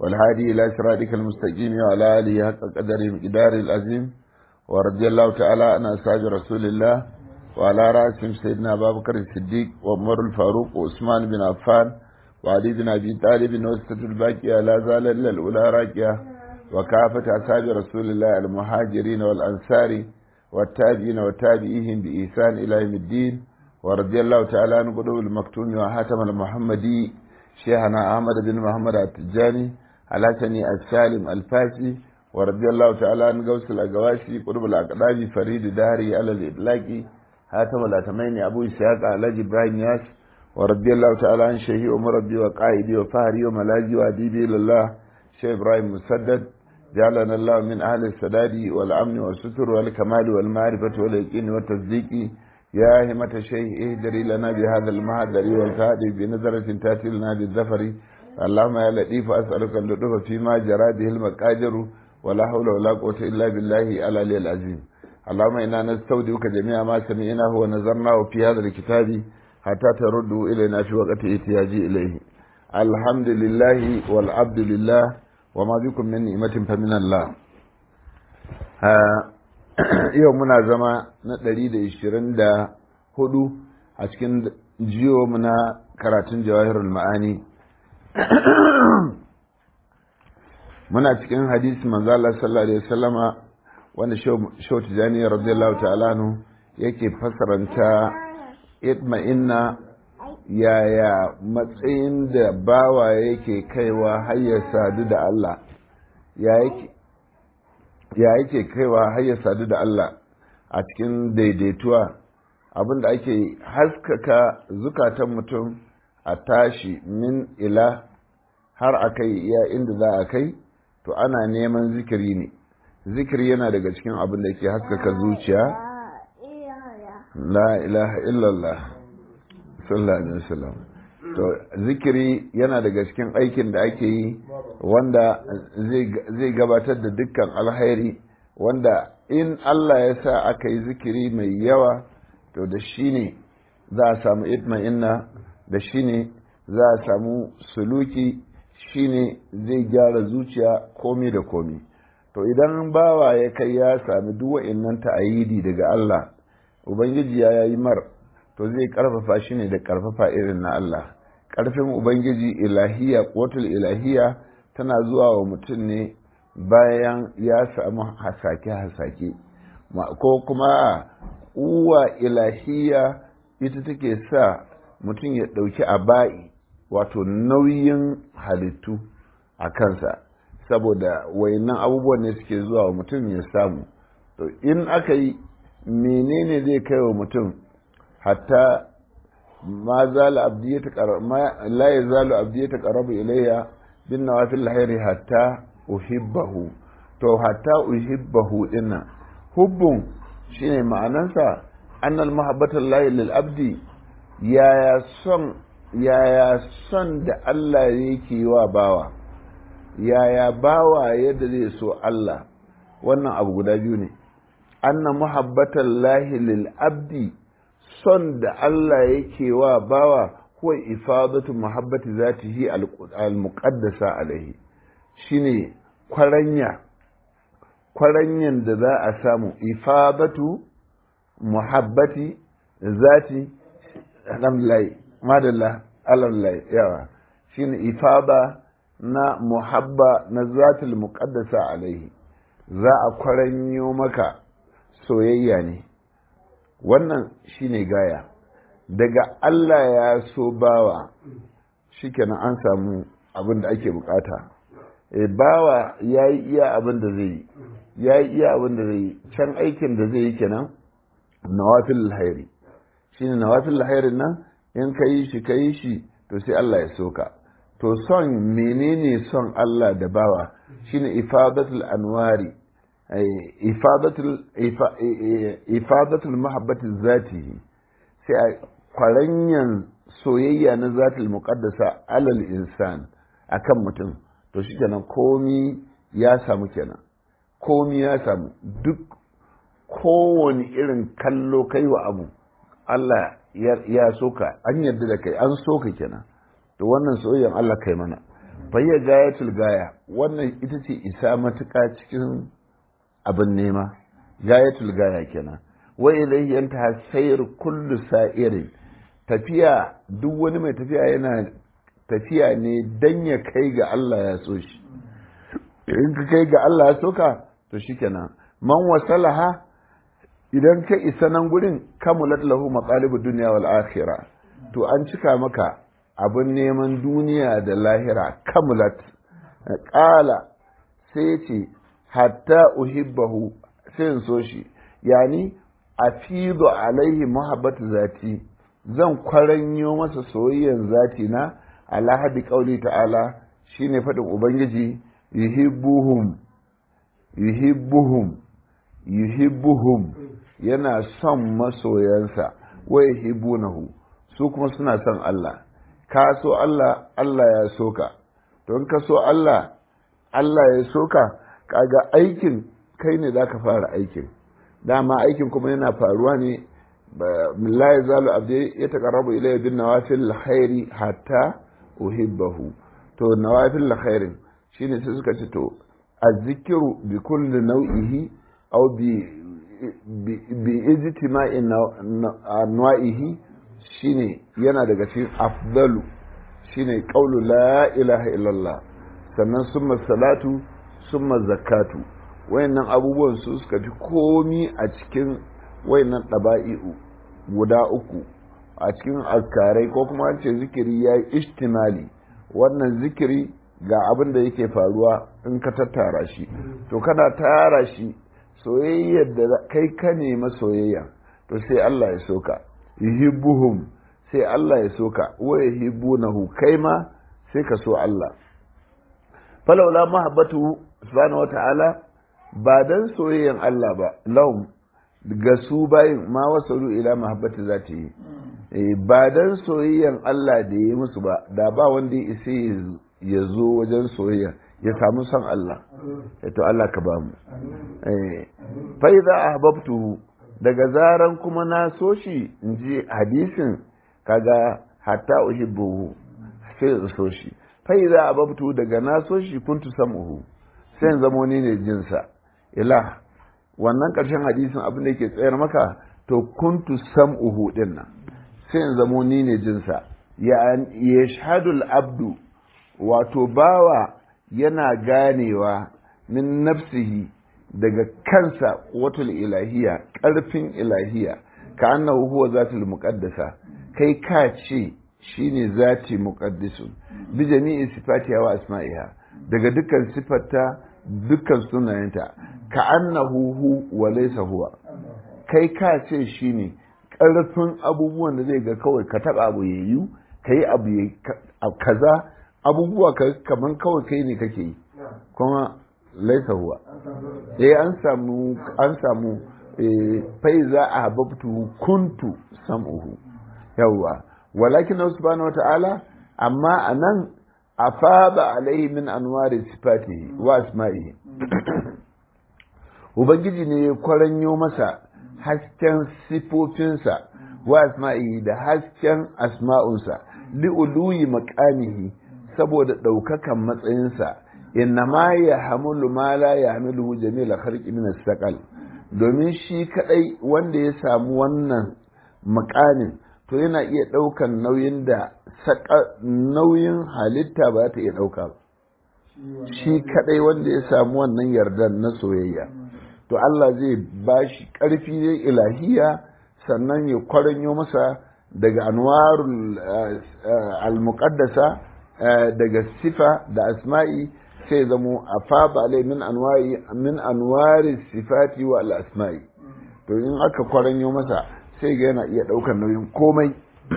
والهادي إلى صراطك المستقيم وعلى آله حق قدر مقدار العظيم ورضي الله تعالى عن أصحاب رسول الله وعلى رأسهم سيدنا أبا بكر الصديق وعمر الفاروق وعثمان بن عفان وعلي بن أبي طالب وسطة الباقية لا زال إلا الأولى راكية وكافة أصحاب رسول الله المهاجرين والأنصار والتابعين وتابعيهم بإحسان إلى يوم الدين ورضي الله تعالى عن قلوب المكتوم وحاتم المحمدي شيخنا أحمد بن محمد التجاني الحسني السالم الفاسي ورضي الله تعالى عن غوث الأقواسي قلوب الأقدام فريد داري على الإطلاق حاتم الأتمين أبو إسحاق على إبراهيم ياس ورضي الله تعالى عن شيخي ومربي وقائدي وفهري وملاجي وأديبي لله شيخ إبراهيم مسدد جعلنا الله من أهل السداد والأمن والستر والكمال والمعرفة واليقين والتصديق يا همة الشيخ اهدري لنا بهذا المهدر والكهدي بنظرة تأتي لنا بالظفر اللهم يا لطيف أسألك اللطف فيما جرى به المقادر ولا حول ولا قوة إلا بالله العلي العظيم اللهم إنا نستودعك جميع ما سمعناه ونظرناه في هذا الكتاب حتى تردوا إلينا في وقت احتياجي إليه الحمد لله والعبد لله وما بكم من نعمة فمن الله yau muna zama na ɗari da ishirin da hudu a cikin jiyo muna karatun jawahirul ma'ani muna cikin hadisi manzo Allah sallallahu alaihi wasallama wanda shau tijani radiyallahu ta'ala nu yake fasaranta itma'inna yaya matsayin da bawa yake kaiwa har ya sadu da Allah ya yake ya yake kaiwa har ya sadu da Allah a cikin daidaituwa abinda ake haskaka zukatan mutum a tashi min ila har a kai iya inda za a kai to ana neman zikiri ne zikiri yana daga cikin abin da ke haskaka zuciya la ilaha illallah sallallahu alaihi wasallam to zikiri yana daga cikin aikin da ake yi wanda zai gabatar da dukkan alhairi wanda in Allah ya sa aka yi zikiri mai yawa to da shi ne za a samu itma'inna da shi ne za a samu suluki shi ne zai gyara zuciya komi da komi to idan bawa ya kai ya sami duk wa'innan ta'ayidi daga Allah ubangiji ya yi mar to zai karfafa shi ne da karfafa irin na Allah ƙarfin ubangiji ilahiya ƙotul ilahiya tana zuwa wa mutum ne bayan ya samu hasake-hasake ko kuma uwa ilahiya ita take sa mutum ya ɗauki aba'i wato nauyin halittu a kansa saboda wayannan abubuwan ne suke zuwa wa mutum ya samu to in aka yi menene zai kai wa mutum hatta ما زال عبدي يتقرب ما لا يزال عبدي يتقرب إلي بالنوافل الخير حتى أحبه to hatta uhibbahu dinnan hubbun shine ma'anansa annal mahabbatan lahi lil abdi yaya son yaya son da Allah yake wa bawa yaya bawa yadda zai so Allah wannan abu guda biyu ne anna muhabbatan lahi lil abdi son da Allah yake wa bawa huwa ifadatu muhabbati zatihi al-muqaddasa alaihi shine kwaranya kwaranyan da za a samu ifadatu muhabbati zati alhamdulillah madalla alhamdulillah yawa shine ifada na muhabba na zatil muqaddasa alaihi za a kwaranyo maka soyayya ne wannan shine gaya daga Allah ya so bawa shikenan an samu abin da ake bukata e bawa ya yi iya abin da zai yi ya yi iya abin da zai yi can aikin da zai yi kenan nawafil hairi shine nawafil hairin nan in ka yi shi ka yi shi to sai Allah ya so ka to son menene son Allah da bawa shine ifadatul anwari ifadatul mahabbatin zatihi sai a kwaranyan soyayya na zatul muqaddasa alal insan akan mutum to shi kenan komi ya samu kenan komi ya samu duk kowane irin kallo kai wa abu Allah ya so ka an yarda da kai an so ka kenan to wannan soyayyan Allah kai mana fayyar gayatul gaya wannan ita ce isa matuƙa cikin abin nema gayatul gaya kenan wa ilayhi yantaha sayr kullu sa'irin tafiya duk wani mai tafiya yana tafiya ne dan ya kai ga Allah ya so shi in ka kai ga Allah ya so ka to shikenan man wasalaha idan ka isa nan gurin kamulat lahu maqalibud dunya wal akhirah to an cika maka abin neman duniya da lahira kamulat qala sai ce hatta uhibbahu sai in so shi yani afidu alaihi muhabbatu zati zan kwaranyo masa soyayyan zati na ala hadi qauli ta'ala shine fadin ubangiji yuhibbuhum yuhibbuhum yuhibbuhum yana son masoyansa wa yuhibbunahu su kuma suna son Allah ka so Allah Allah ya soka don ka so Allah Allah ya soka kaga aikin kai ne zaka fara aikin dama aikin kuma yana faruwa ne la yazalu abdi yataqarrabu ilayya bin nawafil khairi hatta uhibbahu to nawafil khairin shine sai suka ce to azzikiru bi kulli nau'ihi aw bi bi ijtima'i anwa'ihi shine yana daga cikin afdalu shine qaulu la ilaha illallah sannan summa salatu summa zakatu wayannan abubuwan su suka fi komi a cikin wayannan ɗaba'i'u guda uku a cikin azkarai ko kuma an ce zikiri ya yi ishtimali wannan zikiri ga abin da yake faruwa in ka tattara shi to kana tara shi soyayyar da kai ka nema soyayya to sai Allah ya soka yuhibbuhum sai Allah ya soka wa yuhibbunahu kai ma sai ka so Allah falawla mahabbatu subhanahu wata'ala ba dan soyayyan Allah ba lahum ga su bayin ma wasalu ila mahabbati za ta yi ba dan soyayyan Allah da ya yi musu ba da ba wanda ya isa ya zo wajen soyayya ya samu son Allah to Allah ka ba mu fa idza ahbabtuhu daga zaran kuma na so shi in ji hadisin kaga hatta uhibbuhu sai in so shi fa idza ahbabtuhu daga na so shi kuntu sam'uhu sai in zamo ni ne jinsa ilah wannan ƙarshen hadisin abin da yake tsayar maka to kuntu sam'uhu din nan sai in zamo ni ne jinsa ya shahadul abdu wato bawa yana ganewa min nafsihi daga kansa watul ilahiya ƙarfin ilahiya ka annahu huwa zatul muqaddasa kai ka ce shine zati muqaddisun bi jami'i sifatiha wa asma'iha daga dukkan sifarta dukkan sunayenta ka annahu hu wa laysa huwa kai ka ce shine ƙarfin abubuwan da zai ga kawai ka taba abu yayu kai abu kaza abubuwa kaman kawai kai ne kake yi kuma laisa huwa eh an samu an samu fai za a hababtu kuntu sam'uhu yawwa walakin subhanahu wata'ala amma anan afaba alaihi min anwari sifatihi wa asma'ihi ubangiji ne ya kwaranyo masa hasken sifofinsa wa asma'ihi da hasken asma'unsa li'uluyi maqamihi saboda ɗaukakan matsayinsa innama ya hamulu ma la ya hamilu jamila kharqi min as domin shi kadai wanda ya samu wannan makamin to yana iya ɗaukan nauyin da nauyin halitta ba ta iya ɗauka ba shi kadai wanda ya samu wannan yardan na soyayya to Allah zai ba shi ƙarfi ne ilahiya sannan ya kwaranyo masa daga anwarul al-muqaddasa daga sifa da asma'i sai zamo a faba alai min anwari min anwari sifati wa al-asma'i to in aka kwaranyo masa sai ga yana iya daukar nauyin komai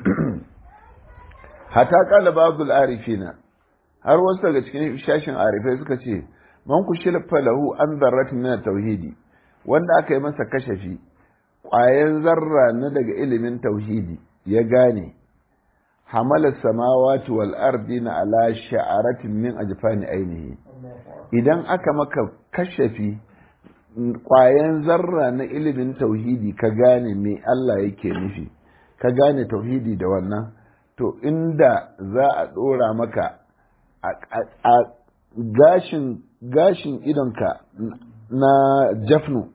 hata kala babul arifina har wasu daga cikin shashin arifai suka ce man ku shilfa lahu an zarrat min tauhidi wanda aka yi masa kashafi ƙwayan zarra na daga ilimin tauhidi ya gane hamala samawati wal ardina ala sha'aratin min ajfani ainihi idan aka maka kashafi kwayan zarra na ilimin tauhidi ka gane me Allah yake nufi ka gane tauhidi da wannan to inda za a dora maka a gashin gashin idonka na jafnu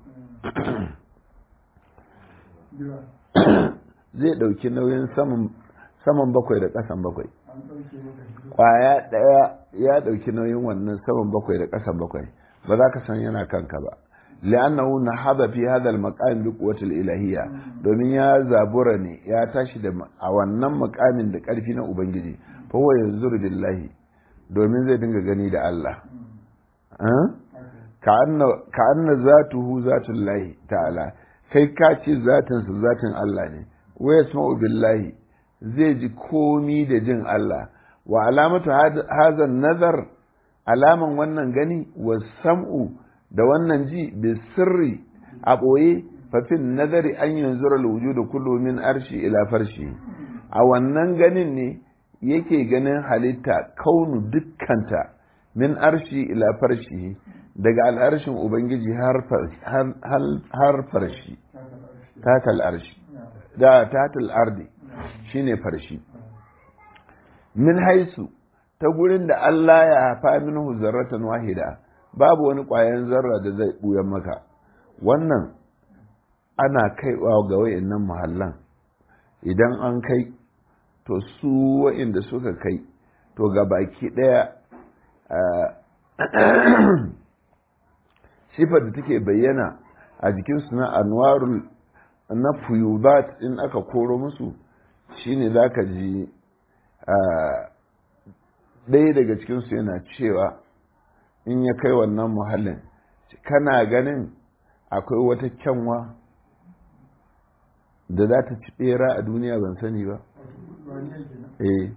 zai ɗauki nauyin saman bakwai da ƙasan bakwai ƙwaya ɗaya ya ɗauki nauyin wannan saman bakwai da ƙasan bakwai ba za ka san yana kanka ba li'annahu nahaba fi hadha al-maqam bi quwwati al-ilahiyya domin ya zabura ne ya tashi da a wannan makamin da ƙarfi na ubangiji fa huwa yanzuru billahi domin zai dinga gani da Allah ka anna zatuhu zatullahi ta'ala kai ka ce zatinsa zatin Allah ne wa yasma'u billahi zai ji komi da jin Allah wa alamatu hazan nazar alaman wannan gani wa sam'u da wannan ji bi sirri a ɓoye fafin nazari an yanzu da kullu min arshi ila farshi a wannan ganin ne yake ganin halitta kaunu dukkanta min arshi ila farshi daga al'arshin ubangiji har farshi tatal arshi da tatal ardi shine farshi min haisu ta gurin da Allah ya hafa minhu zarratan wahida babu wani ƙwayan zarra da zai ɓuyan maka wannan ana kaiwa ga wayannan muhallan idan an kai to su wa'inda suka kai to ga baki ɗaya sifar da take bayyana a jikinsu na anwarul na fuyubat in aka koro musu shine za ka ji ɗaya daga cikinsu yana cewa in ya kai wannan muhallin kana ganin akwai wata kyanwa da za ta ci ɓera a duniya ban sani ba eh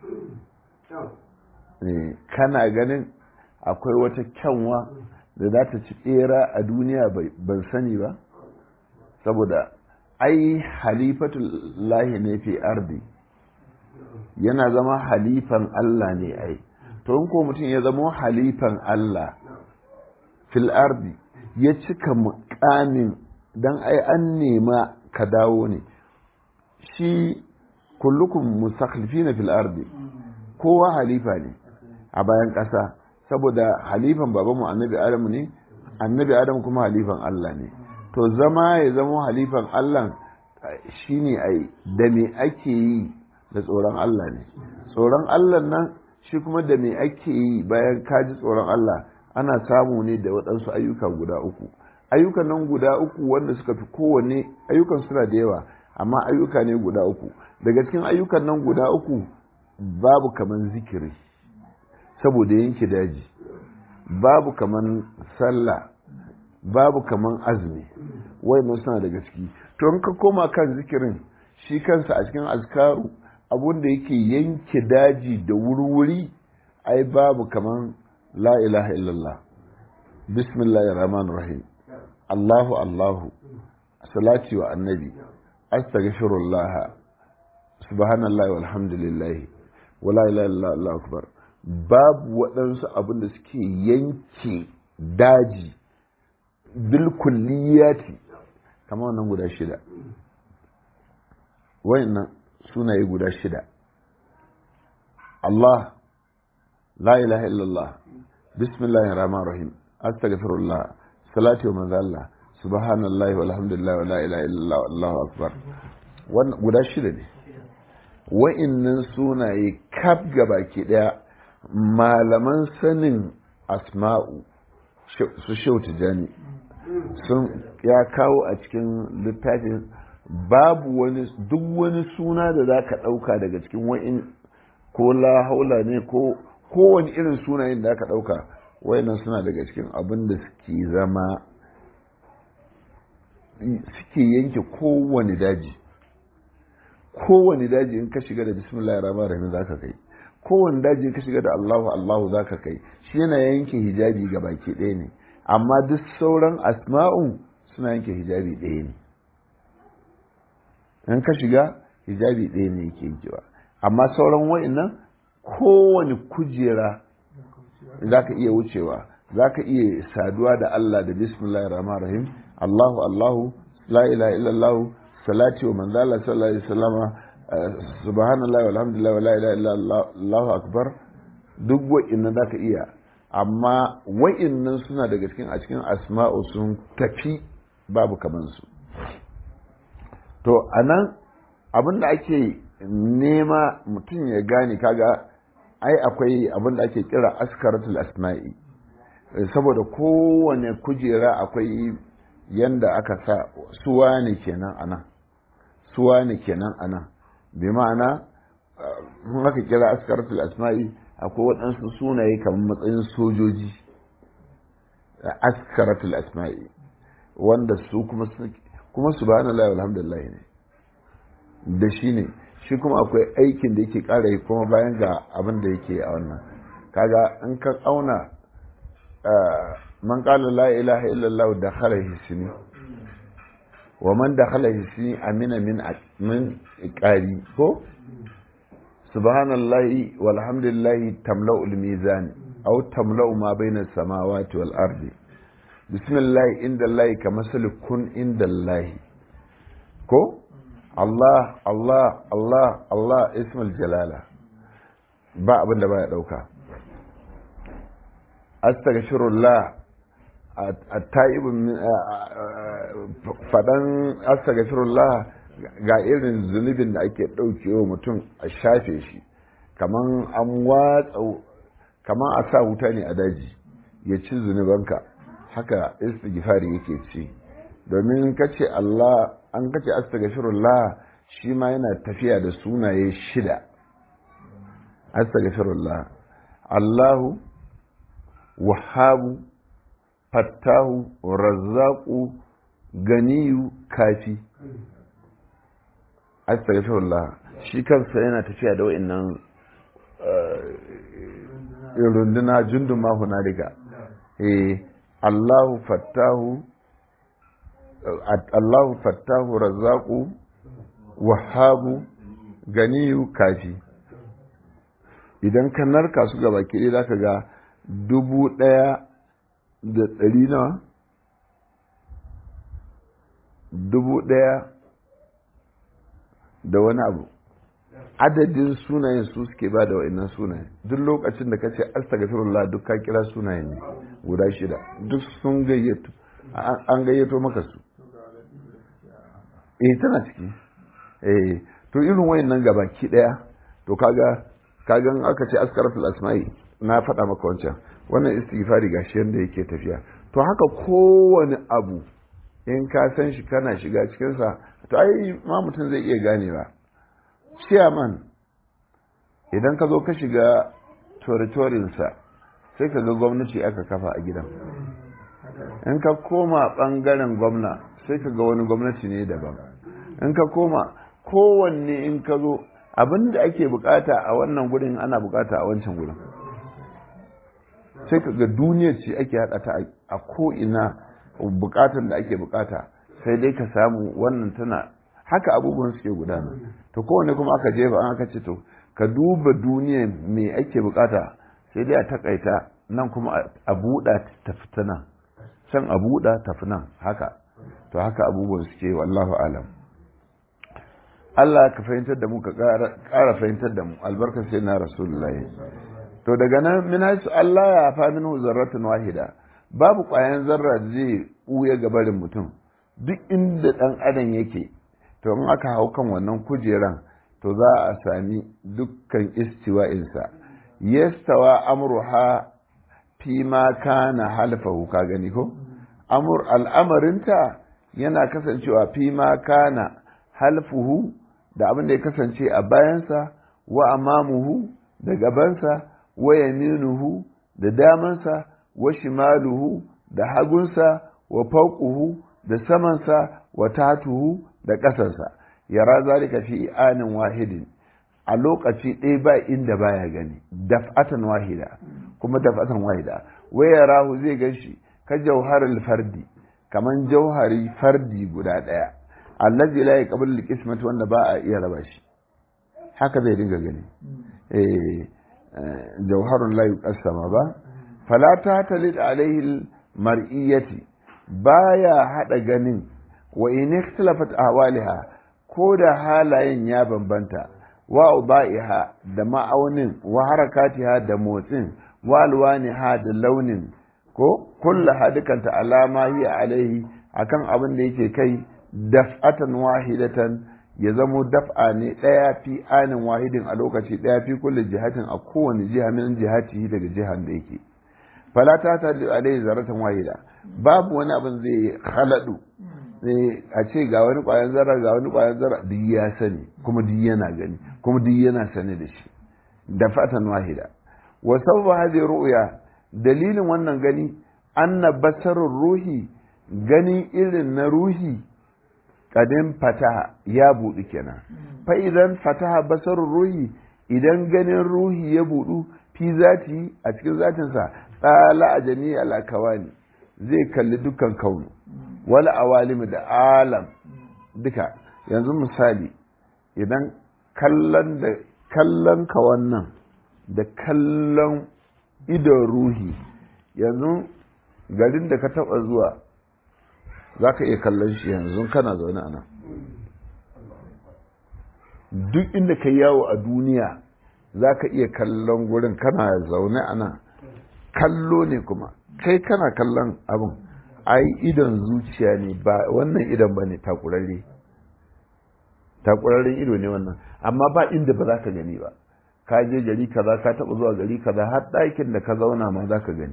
kana ganin akwai wata kyanwa da za ta ci ɓera a duniya ban sani ba saboda ai halifatul lahi ne fi ardi yana zama halifan Allah ne ai to in ko mutum ya zama halifan Allah fil ardi ya cika mukamin dan ai an nema ka dawo ne shi kullukum mustakhlifina fil ardi kowa halifa ne a bayan ƙasa saboda halifan babanmu annabi adamu ne annabi adamu kuma halifan Allah ne to zama ya zama halifan Allah shine ai da me ake yi da tsoron Allah ne tsoron Allah nan shi kuma da me ake yi bayan kaji tsoron Allah ana samu ne da waɗansu ayyuka guda uku ayyukan nan guda uku wanda suka fi kowanne ayyukan suna da yawa amma ayyuka ne guda uku daga cikin ayyukan nan guda uku babu kaman zikiri saboda yanke daji babu kaman sallah babu kaman azumi wayannan suna daga ciki to in ka koma kan zikirin shi kansa a cikin azkaru abun da yake yanke daji da wuri-wuri ai babu kaman la ilaha illallah bismillahir rahmanir rahim allahu allahu salati wa annabi astaghfirullah subhanallahi walhamdulillah wala ilaha illallah allahu akbar babu waɗansu abin da suke yanke daji bil kulliyati kamar wannan guda shida wayannan sunaye guda shida Allah la ilaha illallah bismillahir rahmanir rahim astaghfirullah salati wa manzo Allah subhanallahi walhamdulillah wa la ilaha illallah allahu akbar wannan guda shida ne wa'annan sunaye kaf gabaki daya malaman sanin asma'u su shau tijani sun ya kawo a cikin littafin babu wani duk wani suna da za ka ɗauka daga cikin wa'in ko la haula ne ko kowane irin sunayen da aka ɗauka wayannan suna daga cikin abin da suke zama suke yanke kowane daji kowane daji in ka shiga da bismillahir rahmanir rahim za ka kai kowane daji in ka shiga da allahu allahu za ka kai shi yana yanke hijabi ga baki ɗaya ne amma duk sauran asma'u suna yanke hijabi ɗaya ne in ka shiga hijabi ɗaya ne yake yankewa amma sauran wa'annan kowane kujera za ka iya wucewa za ka iya saduwa da Allah da bismillahir rahmanir rahim Allahu Allahu la ilaha illallah salati wa manzo Allah sallallahu alaihi wasallama subhanallahi walhamdulillah wa la ilaha illallah Allahu akbar duk wa'innan za ka iya amma wa'innan suna daga cikin a cikin asma'u sun tafi babu kamansu to a nan abin da ake nema mutum ya gane kaga ai akwai abin da ake kira askaratul asma'i saboda kowane kujera akwai yanda aka sa suwa ne kenan anan suwa ne kenan anan bi ma'ana mun aka kira askaratul asma'i akwai waɗansu sunaye kamar matsayin sojoji askaratul asma'i wanda su kuma kuma subhanallahi walhamdulillah ne da shi ne shi kuma akwai aikin da yake ƙara yi kuma bayan ga abin da yake a wannan kaga in ka auna man qala la ilaha illallah da khala hisni wa man dakhala hisni amina min min iqari ko subhanallahi walhamdulillahi tamla'u al-mizan aw tamla'u ma bayna as-samawati wal ardi bismillah inda allahi kamasali kun inda allahi ko Allah Allah Allah Allah ismul jalala ba abin da baya dauka astaghfirullah at-taibun fadan astaghfirullah ga irin zunubin da ake daukewa mutum a shafe shi kaman an watsa kaman a sa wuta ne a daji ya ci zunubanka haka istighfari yake ci domin kace Allah an kace astaghfirullah shi ma yana tafiya da sunaye shida astaghfirullah Allahu wahabu fattahu razzaqu ganiyu kafi astaghfirullah shi kansa yana tafiya da wa'annan runduna jundun ma hunalika eh Allahu fattahu Allahu fattahu razzaku wahabu ganiyu kafi idan ka narka su gaba ke za ka ga dubu ɗaya da ɗari nawa dubu ɗaya da wani abu adadin sunayen su suke ba da wa'annan sunayen duk lokacin da ka ce astagfirullah duk ka kira sunayen ne guda shida duk sun gayyato an gayyato maka su eh tana ciki eh to irin wayannan gabaki daya to kaga kagan aka ce askaratul asma'i na faɗa maka wancan wannan istighfari gashi yanda yake tafiya to haka kowane abu in ka san shi kana shiga cikin sa to ai ma mutum zai iya ganewa chairman idan ka zo ka shiga territorin sa sai ka ga gwamnati aka kafa a gidan in ka koma bangaren gwamna sai ka ga wani gwamnati ne daban in ka koma kowanne in ka zo abin da ake bukata a wannan gudun ana bukata a wancan gudun sai ka ga duniya ce ake haɗa ta a ko'ina bukatan da ake bukata sai dai ka samu wannan tana haka abubuwan suke gudana to kowanne kuma aka jefa an aka ce to ka duba duniya me ake bukata sai dai a takaita nan kuma a buɗa ta fita nan can a buɗa tafi nan haka to haka abubuwan suke wallahu alam Allah ka fahimtar da mu ka ƙara fahimtar da mu albarkar sai na rasulullahi to daga nan min haisu Allah ya fa minhu zarratun wahida babu ƙwayan zarra zai ɓuya gabarin mutum duk inda ɗan adam yake to in aka hau kan wannan kujeran to za a sami dukkan istiwa'insa yastawa amruha fi ma kana halfahu ka gani ko amur al'amarinta yana kasancewa fi ma kana halfuhu da abin da ya kasance a bayansa wa amamuhu da gabansa wa yaminuhu da damansa wa shimaluhu da hagunsa wa fauquhu da samansa wa tatuhu da ƙasarsa yara zalika fi anin wahidin a lokaci ɗaya ba inda baya gani daf'atan wahida kuma daf'atan wahida waya rahu zai gan shi ka jauharul fardi kaman jauhari fardi guda ɗaya allazi la yaqbalu al wanda ba a iya raba shi haka zai dinga gani eh jauharun la yuqassama ba fala ta talid alaihi mar'iyati baya hada ganin wa in ikhtalafat ahwaliha ko da halayen ya bambanta wa udaiha da ma'aunin wa harakatiha da motsin wa alwaniha da launin ko kullaha dukanta alama hiya alaihi akan abin da yake kai daf'atan wahidatan ya zamo daf'a ne ɗaya fi anin wahidin a lokaci ɗaya fi kulle jihatin a kowane jiha min jihati daga jihan da yake fala ta ta alaihi zaratan wahida babu wani abin zai haladu a ce ga wani ƙwayan zarra ga wani ƙwayan zarra duk ya sani kuma duk yana gani kuma duk yana sani da shi daf'atan wahida wa sabba hadhihi ru'ya dalilin wannan gani anna basarur ruhi gani irin na ruhi kadin fataha ya buɗu kenan fa idan fataha basarur ruhi idan ganin ruhi ya buɗu fi zati a cikin zatinsa tsala a jami'i al'akawani zai kalli dukkan kaunu wala awalimi da alam duka yanzu misali idan kallon da kallon ka wannan da kallon idon ruhi yanzu garin da ka taba zuwa za ka iya kallon shi yanzu kana zaune a nan duk inda ka yawo a duniya za ka iya kallon gurin kana zaune a nan kallo ne kuma kai kana kallon abin ai idon zuciya ne ba wannan idon ba ne takurarre takurarren ido ne wannan amma ba inda ba za ka gani ba ka je gari kaza ka taba zuwa gari kaza har ɗakin da ka zauna ma za ka gani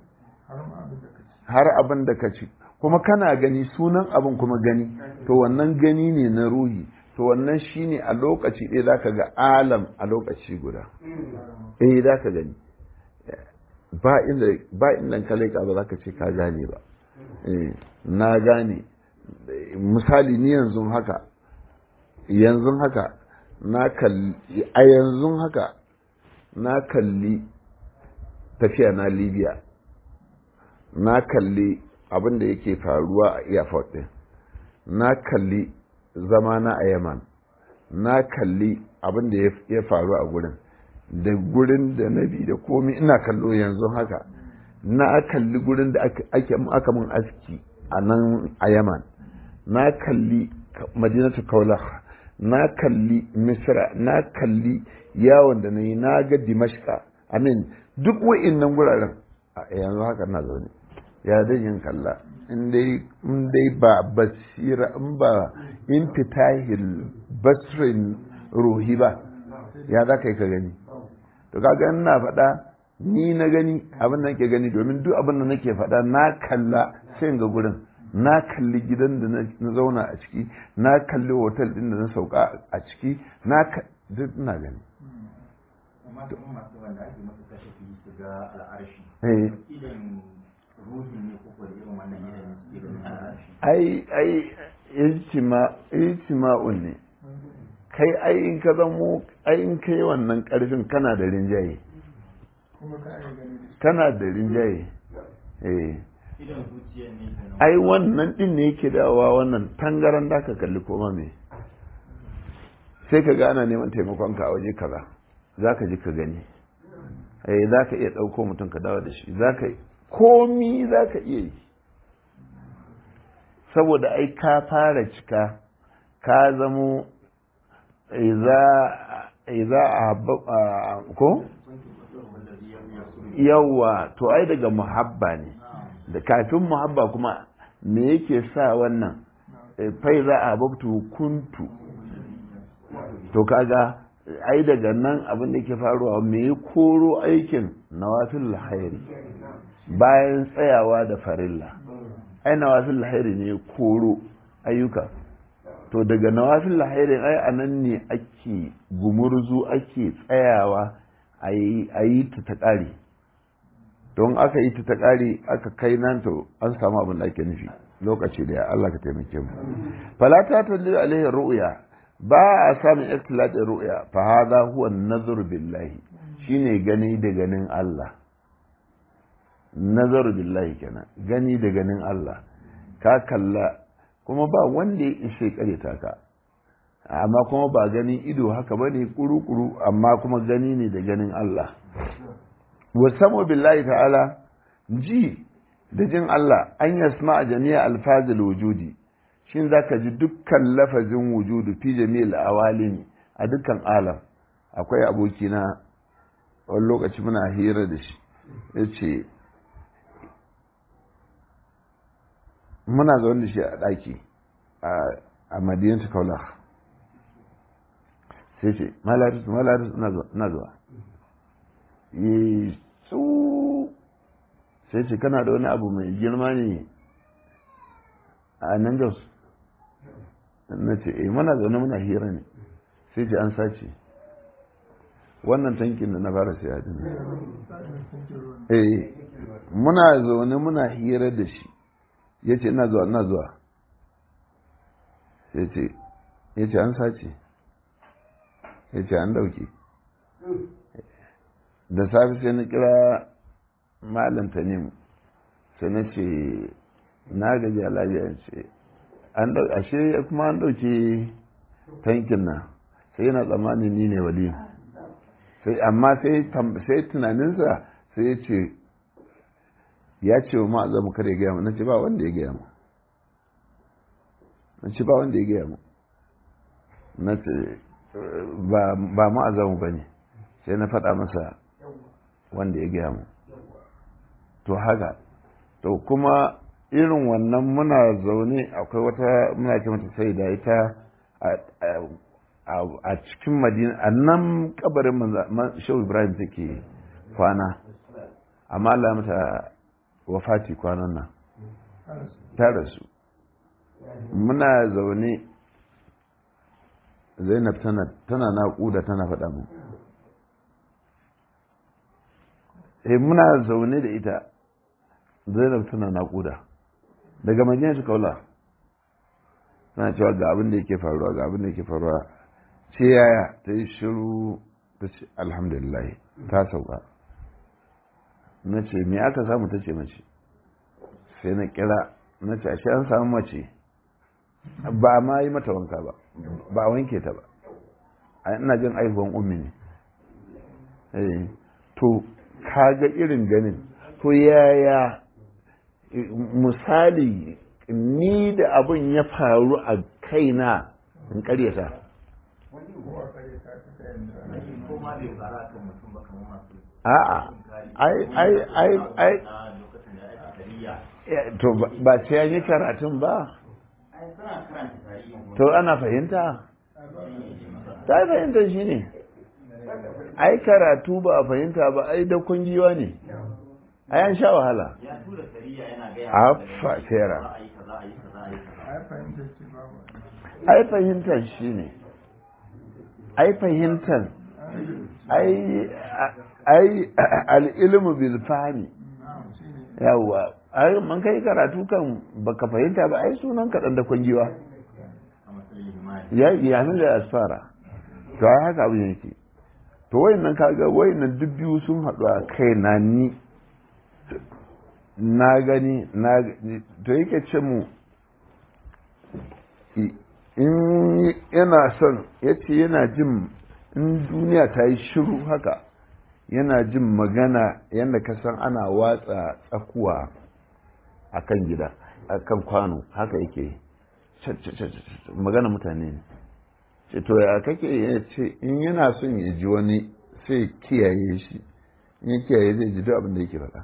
har abin da ka ci kuma kana gani sunan abin kuma gani to wannan gani ne na ruhi to wannan shine a lokaci ɗaya za ka ga alam a lokaci guda eh za ka gani ba inda ba inda ka laika ba za ka ce ka gane ba na gane misali ni yanzu haka yanzu haka na kalli a yanzu haka na kalli tafiya na libya na kalli abin da yake faruwa a airport din na kalli zama na a yaman na kalli abin da ya faru a gurin da gurin da na bi da komi ina kallo yanzu haka na kalli gurin da aka mun aski a nan a yaman na kalli madinatu kaulah na kalli misra na kalli yawon da na yi na ga dimashka amin duk wa'innan guraren yanzu haka na zaune ya zai yin kalla in dai ba basira in ba in fitahil basirin ruhi ba ya za ka yi ka gani to kaga ina faɗa ni na gani abin da nake gani domin duk abin da nake faɗa na kalla sai ga gurin na kalli gidan da na zauna a ciki na kalli hotel din da na sauka a ciki na duk ina gani amma kuma masu wanda ake masa kashafi su ga al'arshi Eh. idan ruhin ne ko da irin wannan yanayin suke ganin al'arshi ai ai ijtima ijtima'un ne kai ai in ka zamo ai in kai wannan karfin kana da rinjaye kuma ka iya gani da shi kana da rinjaye eh idan zuciya ne kenan ai wannan din ne yake dawowa wannan tangaran da ka kalli koma me sai ka ga ana neman taimakon ka a waje kaza za ka ji ka gani eh za ka iya ɗauko mutum ka dawo da shi za ka komi za ka iya yi saboda ai ka fara cika ka zamo iza a ko yawa to ai daga muhabba ne da kafin muhabba kuma me yake sa wannan fai za a babtu kuntu to kaga ai daga nan abin da ke faruwa me ya koro aikin nawafil hairi bayan tsayawa da farilla ai nawafil hairi ne ya koro ayyuka to daga nawafil hairi ai anan ne ake gumurzu ake tsayawa a yi ta ta ƙare don aka yi ta ta ƙare aka kai nan to an samu abin da ake nufi lokaci da ya Allah ka taimake mu falata ta lillahi alaihi ru'ya ba a samun ikhtilatin ru'ya fa hadha huwa an-nazar billahi shine gani da ganin Allah nazar billahi kenan gani da ganin Allah ka kalla kuma ba wanda ya ishe kareta ka amma kuma ba ganin ido haka bane kuru-kuru amma kuma gani ne da ganin Allah wasamu billahi ta'ala ji da jin Allah an yasma a jami'a alfazil wujudi shin zaka ji dukkan lafazin wujudu fi jami'il awalimi a dukkan alam akwai abokina wani lokaci muna hira da shi ya ce muna zaune da shi a ɗaki a madinatu kaula sai ce malaris malaris na zuwa yi su sai ce kana da wani abu mai girma ne a nan jos na ce eh muna zaune muna hira ne sai ce an sace wannan tankin da na fara siya din eh muna zaune muna hira da shi ya ce ina zuwa ina zuwa ya ce ya ce an sace ya ce an dauke da safe sai na kira malam tanim sai na ce na gaji a lafiya ce ashe kuma an dauke tankin nan sai yana tsammanin ni ne wali sai amma sai tunaninsa sai ya ce ya ce wa ma'azamu kar ya gaya mu na ce ba wanda ya gaya mu na ce ba wanda ya gaya mu na ce ba ma'azamu ba ne sai na faɗa masa wanda ya gaya mu to haka to kuma irin wannan muna zaune akwai wata muna ce mata sai da ita a cikin madina a nan kabarin shehu ibrahim take kwana amma Allah mata wafati kwanan nan ta rasu muna zaune zainab tana naƙuda tana faɗa mu eh muna zaune da ita zainab tana naƙuda daga madina ta kaula tana cewa ga abin da yake faruwa ga abin da yake faruwa ce yaya ta yi shiru ta ce alhamdulillah ta sauka na ce me aka samu ta ce mace sai na kira na ce ashe an samu mace ba ma yi mata wanka ba ba wanke ta ba ina jin aihuwan ummi ne to kaga irin ganin to yaya misali ni da abin ya faru a kaina in karyata a'a ai ai ai ai to ba sai an yi karatun ba to ana fahimta ta yi fahimta shi ne ai karatu ba a fahimta ba ai da kungiwa ne ai an sha wahala a fasera ai fahimtar shi ne ai fahimtar ai al'ilmu bil fahmi yawwa ai man kai karatu kan baka fahimta ba ai sunan kaɗan da kwangiwa ya yanin da asfara to ai haka abin yake to wayannan kaga wayannan duk biyu sun haɗu a kai na ni na gani na to yake ce mu in yana son ya ce yana jin in duniya ta yi shiru haka yana jin magana yadda ka san ana watsa tsakuwa a kan gida a kan kwano haka yake magana mutane ne ce to ya kake ya ce in yana son ya ji wani sai kiyaye shi in ya kiyaye zai ji duk abin da yake faɗa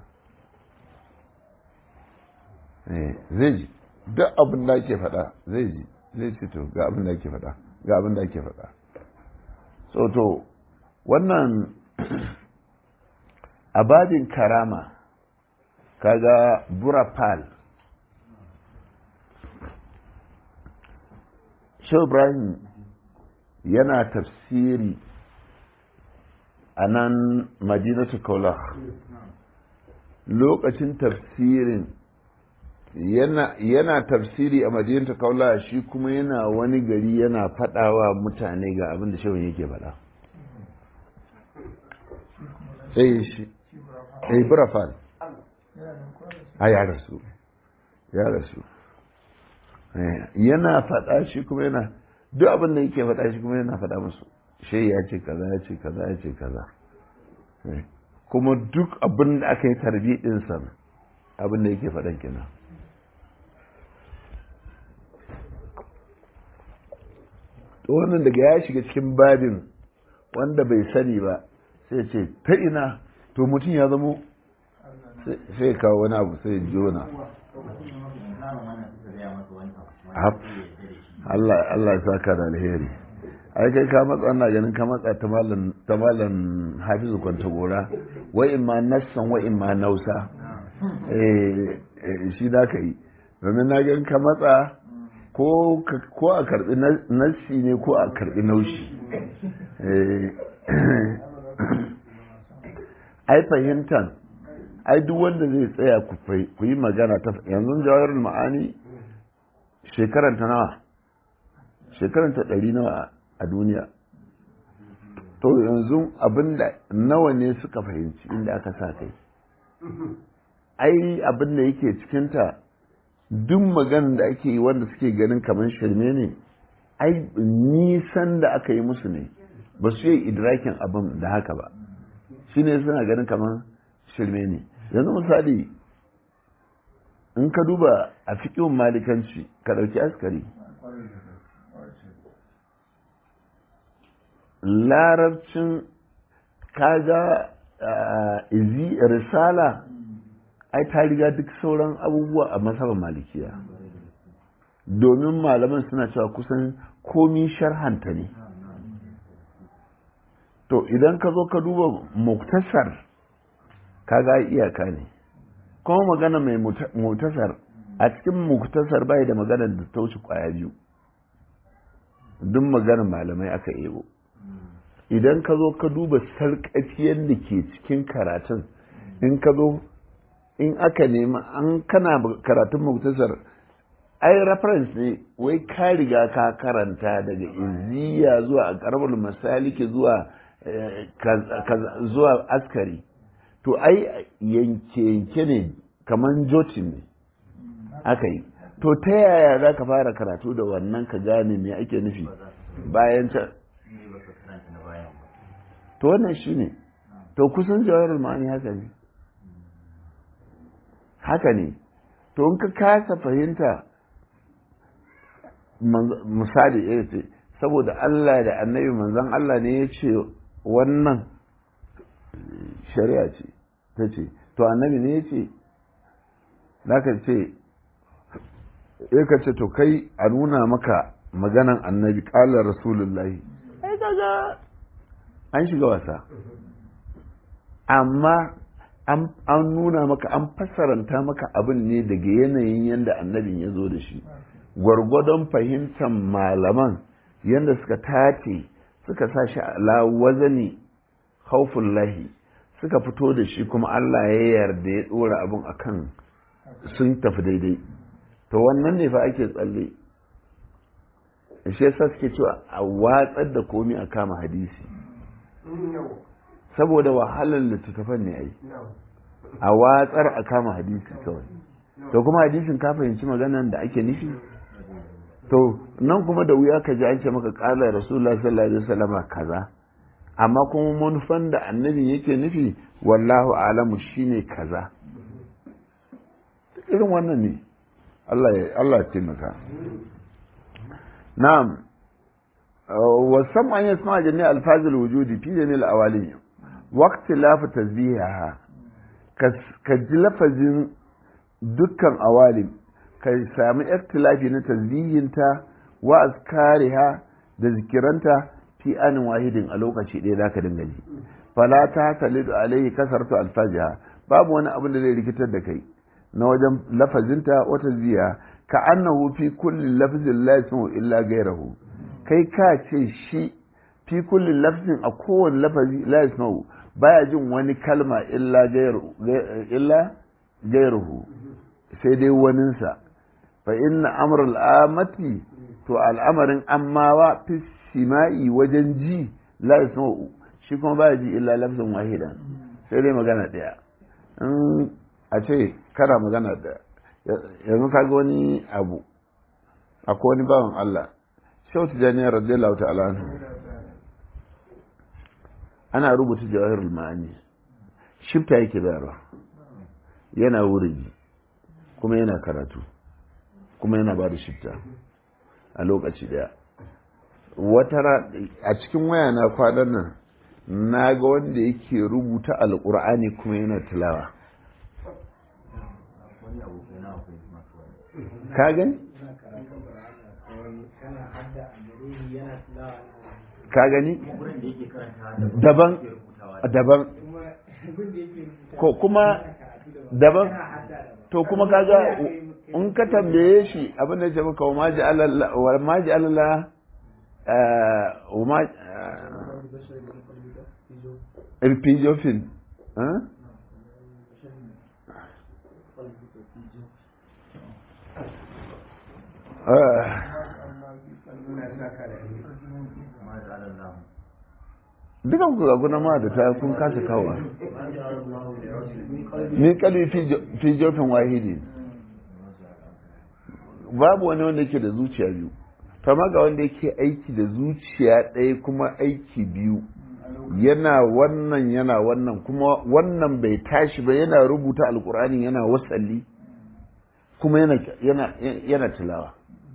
zai ji duk abin da ake faɗa zai ji zai ce to ga abin da ake faɗa ga abin da ake faɗa so to wannan abadin karama kaga burapal Shehu Ibrahim yana tafsiri a nan madinatu kaula lokacin tafsirin yana, yana tafsiri a madinatu kaula shi kuma yana wani gari yana faɗawa mutane ga abin da shehun yake faɗa sai shi eh burafal a ya rasu ya rasu yana faɗa shi kuma yana duk abin da yake faɗa shi kuma yana faɗa musu shi ya ce kaza ya ce kaza ya ce kaza kuma duk abin da aka yi tarbi ɗinsa abin da yake faɗan kenan to wannan daga ya shiga cikin babin wanda bai sani ba sai ce ta ina to mutum ya zamo sai kawo wani abu sai jona Allah Allah ya saka da alheri ai kai ka matsa ina ganin ka matsa ta malam ta malam Hafizu kwanta gora wa imma nassan wa imma nausa eh shi da ka yi domin na ganin ka matsa ko ko a karbi nassi ne ko a karbi naushi eh ai fahimtan ai duk wanda zai tsaya ku yi magana ta yanzu jawarar ma'ani shekaran ta nawa shekaran ta ɗari nawa a duniya to yanzu abinda nawa ne suka fahimci inda aka sa kai ai abinda yake cikinta duk maganin da ake yi wanda suke ganin kamar shirme ne ai nisan da aka yi musu ne ba su yi idrakin abin da haka ba shi ne suna ganin kamar shirme ne yanzu misali in ka duba a fiƙin malikanci ka ɗauki askari larabcin kaga izi risala ai ta riga duk sauran abubuwa a masabar malikiya domin malaman suna cewa kusan komi sharhanta ne to idan ka zo ka duba muktasar kaga iyaka ne kuma magana mai muktasar a cikin muktasar bai da magana da ta wuce kwaya biyu duk magana malamai aka ebo idan ka zo ka duba sarƙafiyar da ke cikin karatun in ka zo in aka nema an kana karatun muktasar ai reference ne wai ka riga ka karanta daga iziya zuwa a karamar masaliki zuwa zuwa askari to ai yanke-yanke ne kamar jotin ne aka yi to ta yaya za ka fara karatu da wannan ka gane me ake nufi bayan ta to wannan shi ne to kusan jawarar ma'ani haka ne haka ne to in ka kasa fahimta misali ya ce saboda Allah da annabi manzan Allah ne ya ce wannan shari'a ce ta ce to annabi ne ya ce ka ce ya ka ce to kai a nuna maka maganan annabi ƙalar rasulullahi ai kaga an shiga wasa amma an nuna maka an fassaranta maka abin ne daga yanayin yadda annabin ya zo da shi gwargwadon fahimtar malaman yadda suka tace suka sa shi ala wazani haufin lahi suka fito da shi kuma Allah ya yarda ya ɗora abin akan sun tafi daidai to wannan ne fa ake tsalle shi yasa suke cewa a watsar da komi a kama hadisi saboda wahalar littattafan ne ai a watsar a kama hadisi kawai to kuma hadisin ka fahimci maganan da ake nufi to nan kuma da wuya ka ji an ce maka kala rasulullah sallallahu alaihi wasallam kaza amma kuma manufan da annabi yake nufi wallahu alamu shine kaza irin wannan ne Allah ya Allah ya taimaka na'am wasam an yasma jami alfazil wujudi fi jami al-awalim waqti laf tasbihaha ka ji lafazin dukkan awalim ka sami ikhtilafi na tasbihinta wa azkariha da zikiranta fi anin wahidin a lokaci ɗaya zaka dinga ji fala ta talidu alaihi kasartu alfajiha babu wani abin da zai rikitar da kai na wajen lafazinta wata ziya ka annahu fi kulli lafzin la yasmu illa gairahu kai ka ce shi fi kulli lafzin a kowane lafazi la yasmu baya jin wani kalma illa gairu illa gairuhu sai dai waninsa fa inna amrul amati to al'amarin ammawa fi sima'i wajen ji la yasmu shi kuma baya ji illa lafzin wahidan sai dai magana daya in a ce kana magana da yanzu kaga wani abu akwai wani bawan Allah shautu janiyar radiyallahu ta'ala ana rubuta jawahirul ma'ani shifta yake bayarwa yana wuri kuma yana karatu kuma yana ba da shifta a lokaci daya wata a cikin waya na kwanan nan na ga wanda yake rubuta alkur'ani kuma yana tilawa wani abokai na akwai masu wani ka gani ka gani wurin da yake karanta daban yake rubutawa daban ko kuma daban to kuma kaga in ka tambaye shi abin da ya ce maka wa maji alalla wa maji alalla wa ma irpijofin ma da alallahu dukan ku ga guna ma da ta kun kasa kawo min kalbi fi jofin wahidi babu wani wanda yake da zuciya biyu kama ga wanda yake aiki da zuciya ɗaya kuma aiki biyu yana wannan yana wannan kuma wannan bai tashi ba yana rubuta alkur'ani yana wasalli kuma yana yana yana tilawa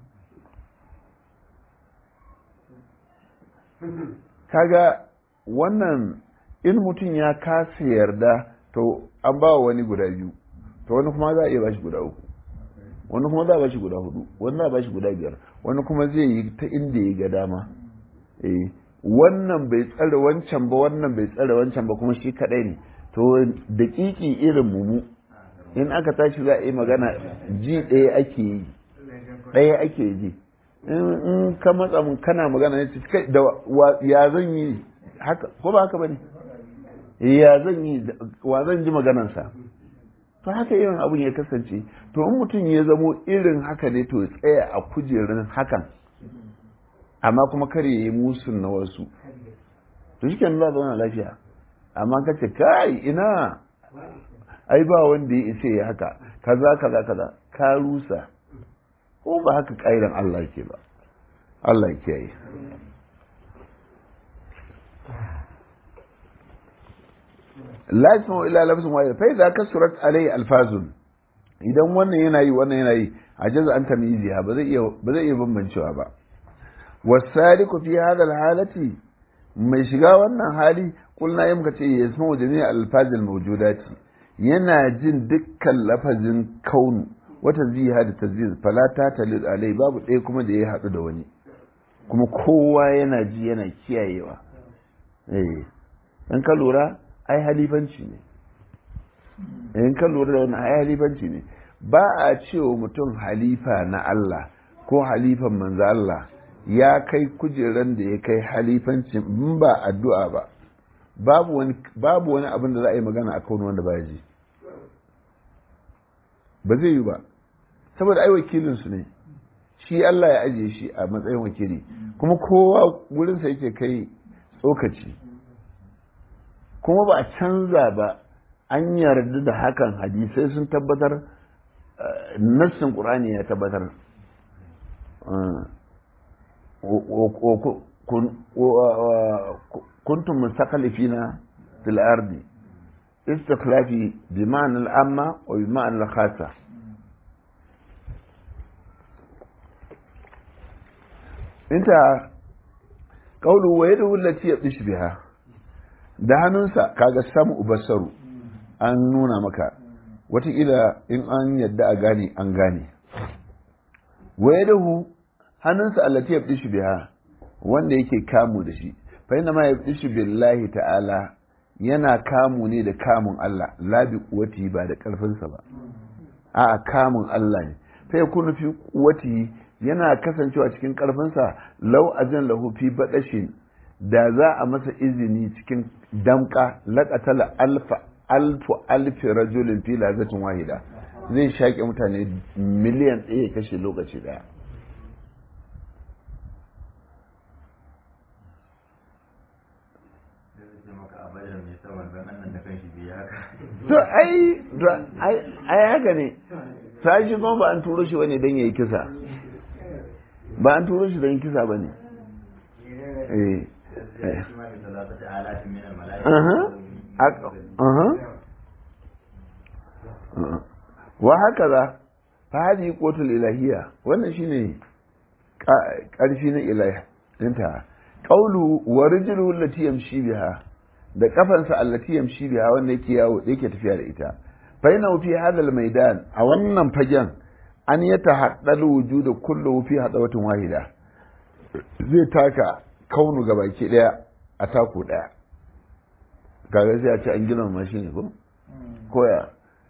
kaga wannan in mutum ya kasa yarda to an ba wani guda biyu to wani kuma za a iya bashi guda uku wani kuma za a bashi guda hudu wani za a bashi guda biyar wani kuma zai yi ta inda ya ga dama eh wannan bai tsare wancan ba wannan bai tsare wancan ba kuma shi kadai ne to daƙiƙi irin mu in aka tashi za a yi magana ji ɗaya ake yi ɗaya ake ji in ka matsa mun kana magana ne kai da ya zan yi haka ko ba haka bane ya zan yi wa zan ji maganansa to haka irin abun ya kasance to in mutum ya zamo irin haka ne to ya tsaya a kujerun hakan amma kuma kar ya yi musun na wasu to shi kenan za zauna lafiya amma ka ce kai ina ai ba wanda ya isa ya haka kaza kaza kaza ka rusa ko ba haka ƙairan Allah ke ba Allah ya kiyaye la yasmu illa lafzun wahid fa idza kasurat alai alfazun idan wannan yana yi wannan yana yi ajaza an tamyiziha ba zai iya ba zai iya bambancewa ba wasaliku fi hadha alhalati mai shiga wannan hali kulna yi muka ce yasmu jami'a alfazil mawjudati yana jin dukkan lafazin kaunu wata ziha da taziz fala ta talid alai babu ɗaya kuma da ya haɗu da wani kuma kowa yana ji yana kiyayewa eh in ka lura ai halifanci ne in ka lura da wani ai halifanci ne ba a cewa mutum halifa na Allah ko halifan manzo Allah ya kai kujeran da ya kai halifanci in ba addu'a ba babu wani babu wani abin da za a yi magana akan wanda ba ji ba zai yi ba saboda ai wakilin su ne shi Allah ya ajiye shi a matsayin wakili kuma kowa wurinsa yake kai tsokaci kuma ba a canza ba an yarda da hakan hadisai sun tabbatar nassin ƙur'ani ya tabbatar kuntum mustaqlifina fil ardi istikhlafi bi ma'na al-amma wa bi ma'na al-khassa inta qawlu wa yadu allati yabdish biha da hannunsa kaga samu basaru an nuna maka wataƙila in an yadda a gane an gane wa yadahu hannunsa allati yabdish biha wanda yake kamu da shi fa inna ma yabdish billahi ta'ala yana kamu ne da kamun Allah la bi quwwati ba da karfinsa ba a kamun Allah ne fa yakunu fi quwwati yana kasancewa cikin karfinsa lau azin lahu fi badashin da za a masa izini cikin damka laƙatala alfa alfu alfi rajulin fi lazatin wahida zai shaƙe mutane miliyan ɗaya kashe lokaci ɗaya to ai ai haka ne sai shi kuma ba an turo shi wani don ya yi kisa ba an turo shi don kisa ba ne wa haka za fa hadi kotul ilahiyya wannan shine ƙarfi na inta qawlu wa rijlu allati yamshi biha da kafansa allati yamshi biha wanda yake yawo yake tafiya da ita fa yana fi hadal maidan a wannan fagen an ya tahaddal wujudu kullu fi hadawatin wahida zai taka kaunu gabaki daya a taku daya kaga sai a ce an gina mashi ne ko koya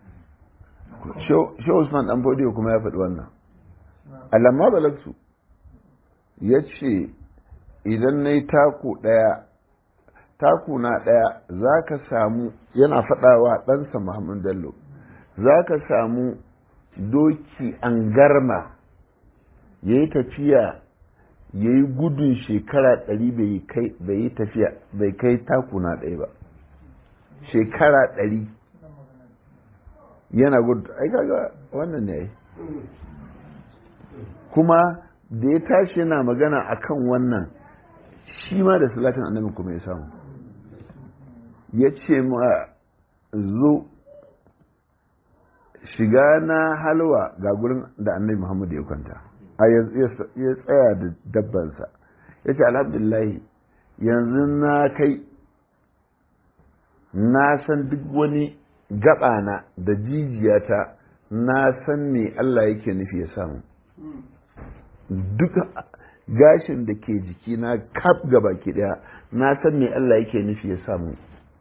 shi Usman dan Fodiyo kuma ya faɗi wannan alamma balagsu ya ce idan na yi taku ɗaya taku na ɗaya za ka samu yana faɗawa ɗansa Muhammad Bello za ka samu doki an garma ya yi tafiya ya yi gudun shekara ɗari bai yi tafiya bai kai taku na ɗaya ba shekara ɗari yana gudu ai kaga wannan ne kuma da ya tashi yana magana akan wannan shi ma da salatin annabi kuma ya samu ya ce ma zo shiga na halwa ga gurin da annabi muhammadu ya kwanta a ya tsaya da dabbansa ya ce alhamdulillahi yanzu na kai na san duk wani gaɓana da jijiyata na san me Allah yake nufi ya samu duk gashin da ke jiki na kaf gaba ke daya na san me Allah yake nufi ya samu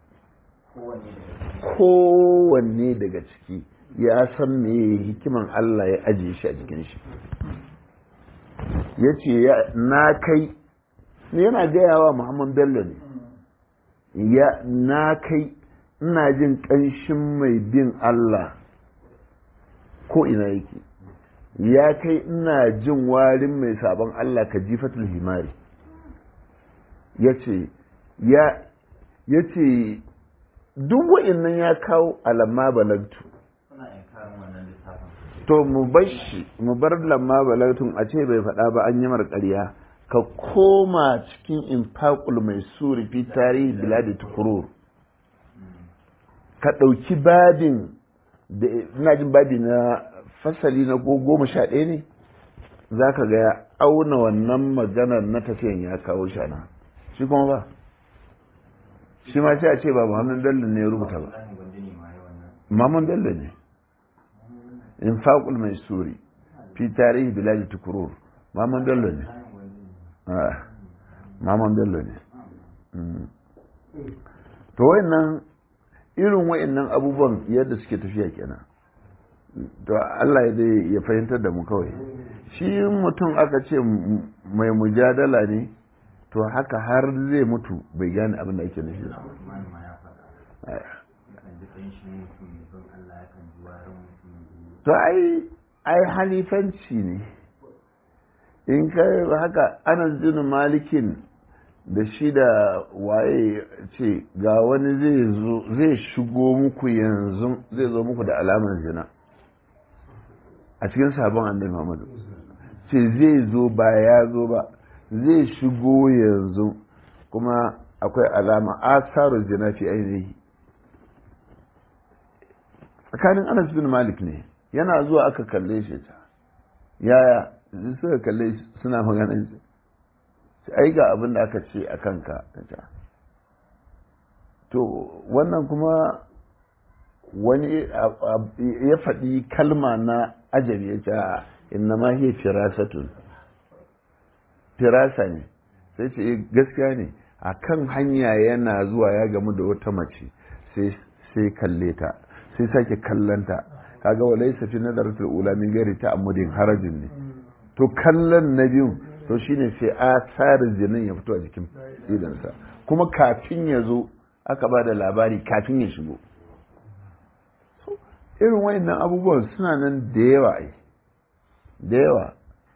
kowanne daga ciki ya san me hikiman Allah ya ajiye shi a jikin shi ya ce na kai yana gaya wa Muhammad Bello ne ya na kai ina jin ƙanshin mai bin Allah ko ina yake ya kai ina jin warin mai sabon Allah ka jifatul himari ya ce ya ce duk wa'innan ya kawo alamma balagtu to mu bar shi mu bar lamma balagtun a ce bai faɗa ba an yi ƙarya ka koma cikin infaqul mai suri fi tarihi biladi tukurur ka ɗauki babin da ina jin babi na fasali na goma sha ɗaya ne za ka ga ya auna wannan maganar na tafiyan ya kawo shana shi kuma ba shi ma sai a ce ba muhammad bello ne ya rubuta ba muhammad bello ne infaqul mai suri fi tarihi biladi tukurur muhammad bello ne muhammad bello ne to wayannan irin wayannan abubuwan yadda suke tafiya kenan to Allah ya dai ya fahimtar da mu kawai shi mutum aka ce mai mujadala ne to haka har zai mutu bai gane abin da ake nufi to ai ai halifanci ne in kai haka anas bin malikin da shi da waye ce ga wani zai shigo muku yanzu zai zo muku da alamar zina a cikin sabon annabi Muhammadu ce zai zo ba ya zo ba zai shigo yanzu kuma akwai alama asaru zina fi ainihi tsakanin Anas bin Malik ne yana zuwa aka kalle shi ta yaya suka kalle suna maganin shi ai ga abin da aka ce a kanka to wannan kuma wani ya faɗi kalma na ajabi ya ce inna ma hiya firasatun firasa ne sai ce gaskiya ne a kan hanya yana zuwa ya gamu da wata mace sai kalle ta sai sake kallanta kaga wa laysa fi nadaratul ula min ghairi ta'ammudin harajin ne to kallon na biyun to shine sai asarin jinin ya fito a jikin idansa kuma kafin ya zo aka ba da labari kafin ya shigo irin wayannan abubuwan suna nan da yawa ai da yawa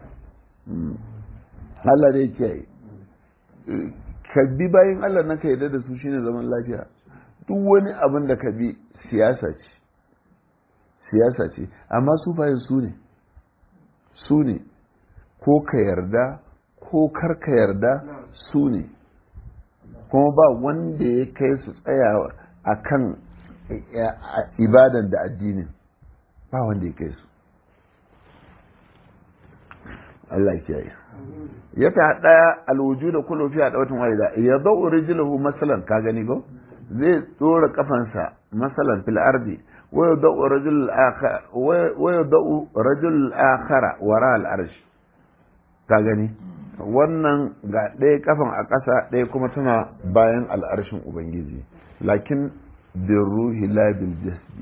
Allah dai kiyaye ka bi bayan Allah na ka yarda da su shine zaman lafiya duk wani abin da ka bi siyasa ce siyasa ce amma su bayan su ne su ne ko ka yarda ko kar ka yarda su ne kuma ba wanda ya kai su tsayawa a kan ibadan da addinin ba wanda ya kai su Allah ya kiyaye ya ta daya alwujuda kullu fi adawatin wahida ya dau rijluhu masalan ka gani go zai tsora kafansa masalan fil ardi wa yadau rajul akhar wa yadau rajul akhara wara al arsh ka gani wannan ga ɗaya kafan a ƙasa ɗaya kuma tana bayan al'arshin ubangiji lakin bin ruhi labil jasdi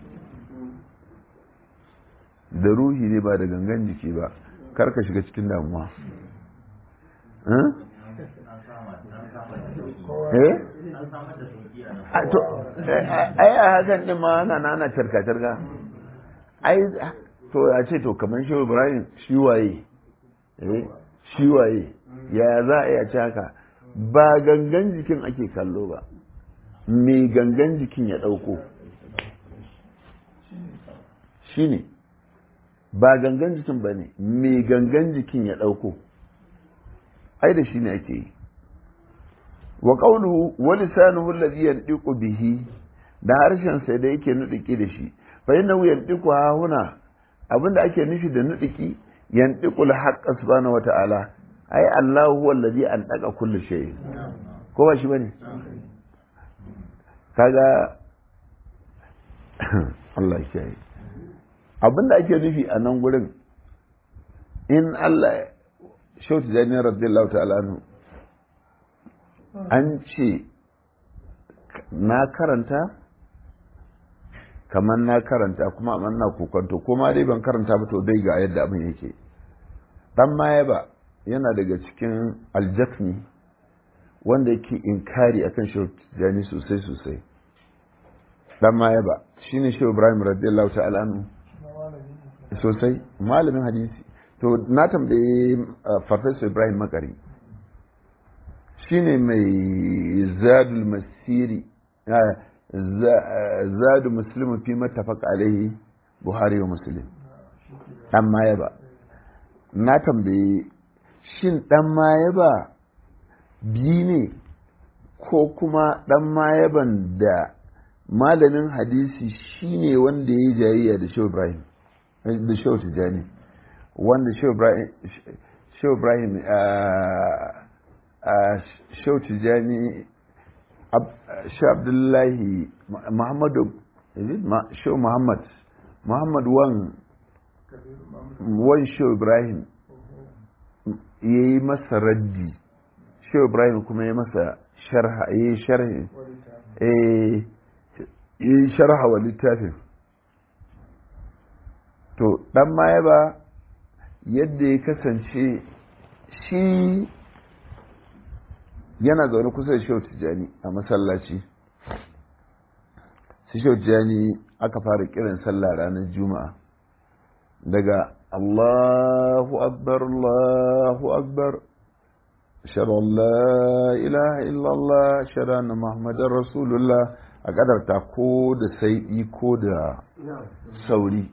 da ruhi ne ba da gangan jiki ba kar ka shiga cikin damuwa eh ai a hakan din ma ana nana carka carka ai to a ce to kamar shi ibrahim shi waye eh shi waye ya za a iya ci haka ba gangan jikin ake kallo ba me gangan jikin ya ɗauko shi ne ba gangan jikin ba ne me gangan jikin ya ɗauko ai da shi ne ake yi wa ƙaunuhu wa lisanuhu alladhi yantiqu bihi da harshen sai da yake nudiki da shi fa innahu yantiqu ha huna abinda ake nufi da nudiki yantiqu al-haqq subhanahu wa ta'ala ai Allah huwa alladhi antaqa kulli shay ko ba shi bane kaga Allah ya kiyaye abinda ake nufi a nan gurin in Allah shautu jani radiyallahu ta'ala anhu an ce na karanta kamar na karanta kuma amma na kokonto kuma dai ban karanta ba to dai ga yadda abin yake dan maye ba yana daga cikin aljafni wanda yake inkari akan shehu jani sosai sosai dan maye ba shine shehu ibrahim radiyallahu ta'ala anhu sosai malamin hadisi to na tambaye farfesa ibrahim makari shine mai zadul masiri zadu muslimu fi mattafaq alaihi buhari wa muslim dan maye ba na tambaye shin dan maye ba biyu ne ko kuma dan mayaban da malamin hadisi shine wanda ya yi jayayya da shehu ibrahim da shehu tijani wanda shehu ibrahim shehu tijani shehu abdullahi muhammadu shehu muhammad muhammad wan wan shehu ibrahim ya yi masa raddi shehu ibrahim kuma ya masa sharha ya yi sharhi ya yi sharha wa littafin to dan maye ba yadda ya kasance shi yana zaune kusa da shehu tijjani a masallaci su shehu tijjani aka fara kiran sallah ranar juma'a daga allahu akbar allahu akbar أشهد أن لا إله إلا الله أشهد أن محمد رسول الله أقدر تقود سيئي كود سوري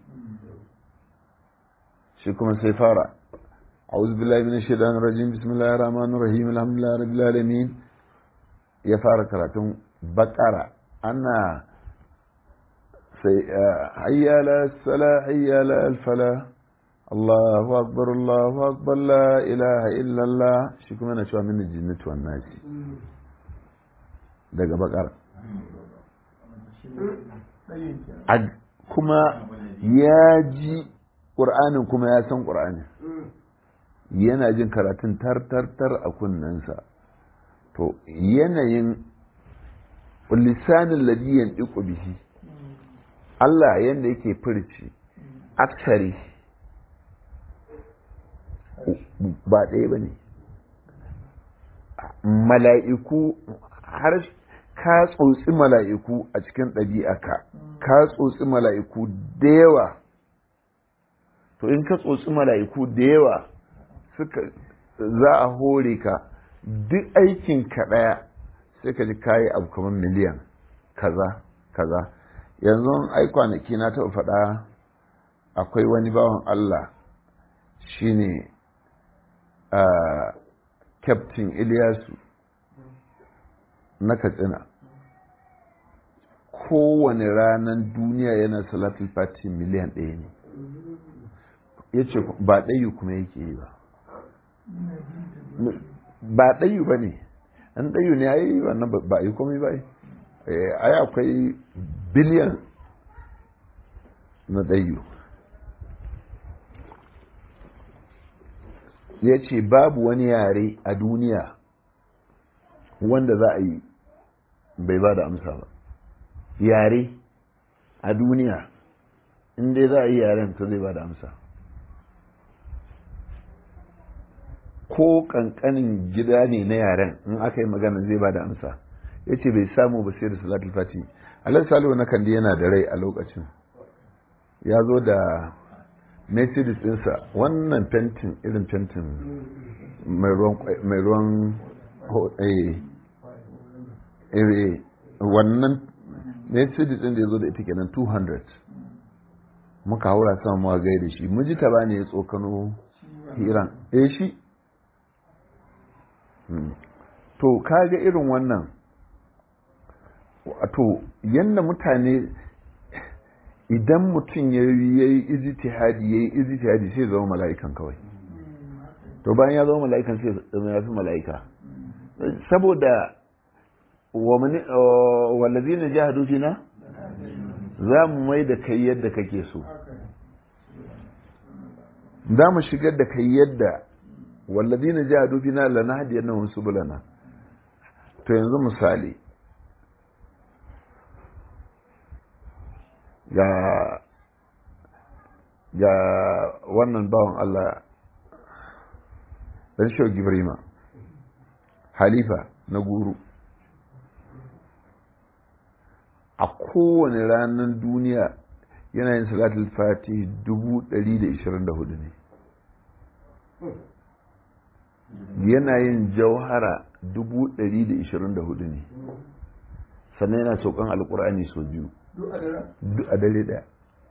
شكرا سيفارة أعوذ بالله من الشيطان الرجيم بسم الله الرحمن الرحيم الحمد لله رب العالمين يا فارة كراتون بقرة أنا سي حي على الصلاة حي على الفلاح Allahu akbar Allahu akbar la ilaha illallah shi kuma na cewa mini jinnatu wan nasi daga bakar kuma ya ji ƙur'anin kuma ya san ƙur'anin yana jin karatun tar-tar-tar a kunnensa to yanayin lisanin ladiyan ɗiƙo bihi Allah yadda yake furci aksari ba ɗaya ba ne mala'iku har ka tsotsi mala'iku a cikin ɗabi'aka ka tsotsi mala'iku da yawa to in ka tsotsi mala'iku da yawa suka za a hore ka duk aikin ka ɗaya sai ka ji kayi abu kamar miliyan kaza kaza yanzu ai kwanaki na taɓa faɗa akwai wani bawan Allah shine Uh, Captain Ilyasu na Katsina kowane ranar duniya yana salatul fati miliyan ɗaya ne ya ce ba ɗayu kuma yake yi ba ba ɗayu ba ne an ɗayu ne ai wannan ba a yi komai ba ai akwai biliyan na ɗayu ya ce babu wani yare a duniya wanda za a yi bai ba da amsa ba yare a duniya inda za a yi yaren to zai ba da amsa ko kankanin gida ne na yaren in aka yi magana zai ba da amsa ya ce bai samu ba sai da salatul fati alal salihu na kandi yana da rai a lokacin ya zo da mercedes ɗinsa wannan fentin irin fentin mai ruwan wannan mercedes ɗin da ya zo da ita kenan 200 muka haura sama muka gai da shi mijita ba ne ya tsokano hiran eh shi to kaga irin wannan to yadda mutane idan mutum ya yi ijtihadi ya yi ijtihadi sai zama mala'ikan kawai to bayan ya zama mala'ikan sai zama ya fi mala'ika saboda wallazi na jihadu fina za mu mai da kai yadda kake so za mu shigar da kai yadda wallazi na jihadu fina lana hadiyar na wasu bulana to yanzu misali ga ga wannan bawan Allah dan shau gibrima halifa na guru a kowane ranar duniya yana yin salatul fati 124 ne yana yin jauhara 124 ne sannan yana saukan alkur'ani sau biyu duk a dare daya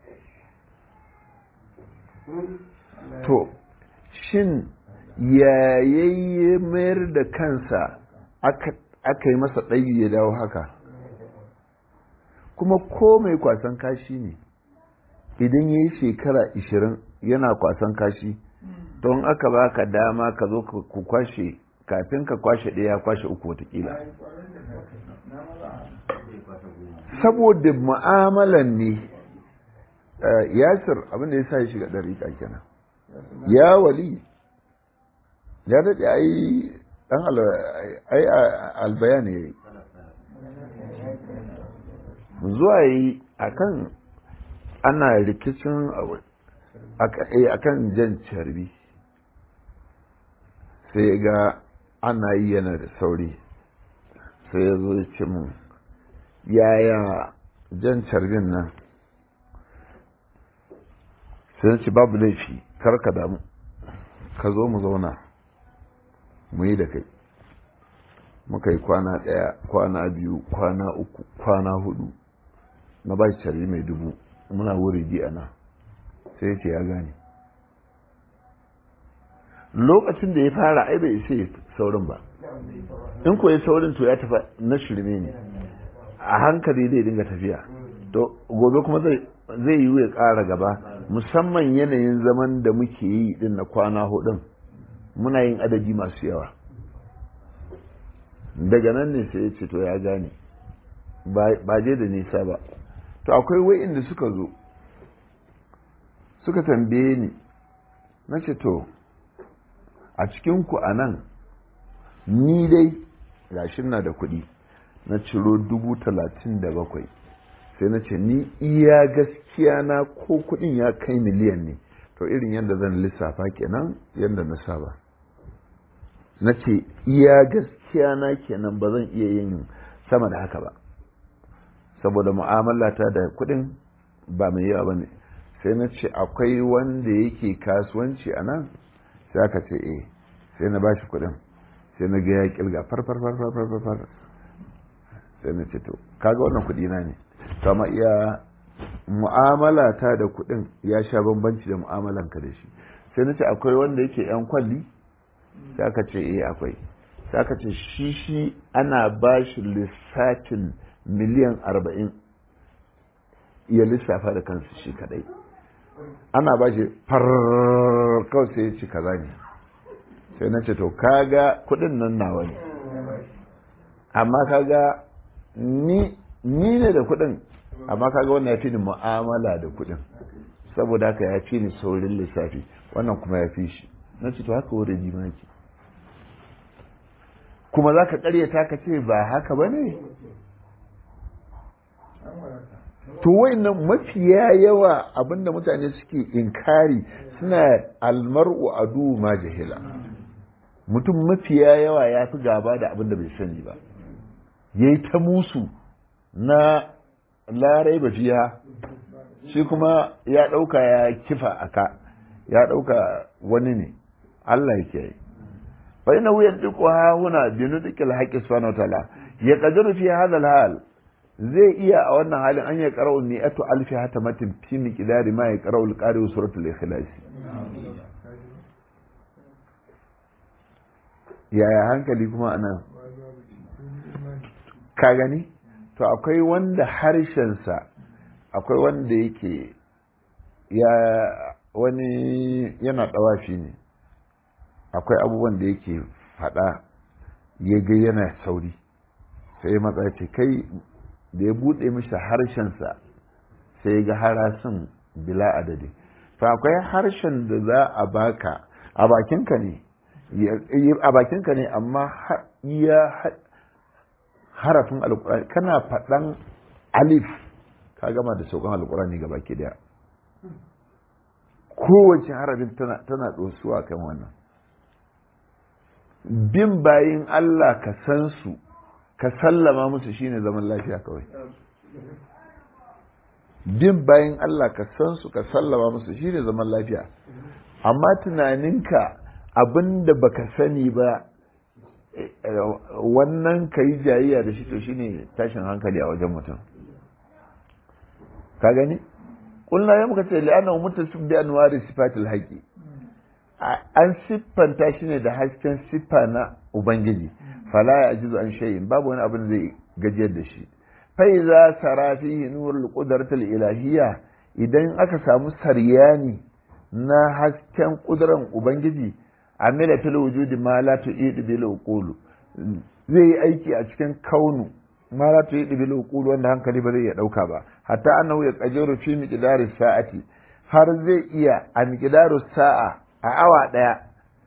to shin yayayye mayar da kansa aka yi masa ɗayi ya dawo haka kuma ko mai kwasan kashi ne idan ya yi shekara ishirin yana kwasan kashi don aka baka dama ka zo ku kwashe kafin ka kwashe ɗaya kwashe uku watakila saboda mu'amalan ne yasir abinda ya sa ya shiga ɗariƙa kenan ya wali ya daɗe ai ɗan albaya ne ya yi zuwa yi a kan ana rikicin a kan jan carbi sai ga ana yi yana da sauri sai ya zo ce mun yaya jan carbin nan sai ce babu laifi karka damu ka zo mu zauna mu yi da kai muka yi kwana ɗaya kwana biyu kwana uku kwana hudu na ba shi carbi mai dubu muna wuri ji ana sai ce ya gane lokacin da ya fara ai bai isa saurin ba in ko ya saurin to ya tafa na shirme ne a hankali zai dinga tafiya to gobe kuma zai yi ya ƙara gaba musamman yanayin zaman da muke yi din na kwana hudun muna yin adadi masu yawa daga nan ne sai ya ce to ya gane ba je da nisa ba to akwai wa'inda suka zo suka tambaye ni na ce to a cikinku a nan ni dai gashin na da kuɗi na ciro dubu talatin da bakwai sai na ce ni iya gaskiya na ko kuɗin ya kai miliyan ne to irin yadda zan lissafa kenan yadda na saba na ce iya gaskiya na kenan ba zan iya yin sama da haka ba saboda mu'amalata da kuɗin ba mai yawa ba ne sai na ce akwai wanda yake kasuwanci a nan sai aka ce eh sai na bashi kuɗin sai na ga ya kilga far far far far far far sai na ce to kaga wannan kuɗi na ne to amma iya mu'amala ta da kuɗin ya sha bambanci da mu'amalan ka da shi sai na ce akwai wanda yake yan kwalli sai aka ce eh akwai sai aka ce shi shi ana bashi lissafin miliyan arba'in ya lissafa da kansu shi kadai ana ba shi kawai sai ya ci kaza ne sai na ce to kaga kudin nan nawa ne amma kaga ni ni ne da kudin amma kaga wannan ya fi ni mu'amala da kudin saboda haka ya fi ni saurin lissafi wannan kuma ya fi shi na ce to haka wurin jimaki kuma za ka karyata ka ce ba haka ba ne to wayannan mafiya yawa abinda mutane suke inkari suna almar'u adu ma jahila mutum mafiya yawa ya fi gaba da abinda bai sani ba yayi ta musu na larai ba fiya shi kuma ya ɗauka ya kifa aka ya ɗauka wani ne Allah yake yi fa ina wuyan duk ha huna bi nutqil haqqi subhanahu wataala ya qadiru fi hadha al-hal zai iya a wannan halin an ya qara'u mi'atu alfi hatamatin fi miqdari ma ya qara'u al-qari suratul ikhlas yaya hankali kuma anan ka gani to akwai wanda harshensa akwai wanda yake ya wani yana ɗawafi ne akwai abubuwan da yake faɗa ya ga yana sauri sai ya matsa ce kai da ya buɗe mishi harshensa sai ya ga harasin bila adadi to akwai harshen da za a baka a bakinka ne a bakinka ne amma iya harafin alkurani kana faɗan alif ka gama da saukan alkurani ga baki daya kowace harafin tana ɗosuwa kan wannan bin bayin Allah ka san su ka sallama musu shine zaman lafiya kawai bin bayin Allah ka san su ka sallama musu shine zaman lafiya amma tunaninka abinda baka sani ba wannan ka yi jayayya da shi to shine tashin hankali a wajen mutum ka gani kulna ya muka ce li'anna mutasib bi anwari sifatil haqi an siffanta shi ne da hasken siffa na ubangiji fala ya ajizu an shay'in babu wani abin zai gajiyar da shi fa iza sara fihi nurul qudratil ilahiyya idan aka samu saryani na hasken kuduran ubangiji amila fil wujudi ma la tu'idu bil uqulu zai yi aiki a cikin kaunu ma la tu'idu bil uqulu wanda hankali ba zai iya dauka ba hatta annahu ya qajaru fi miqdari sa'ati har zai iya a miqdaru sa'a a awa daya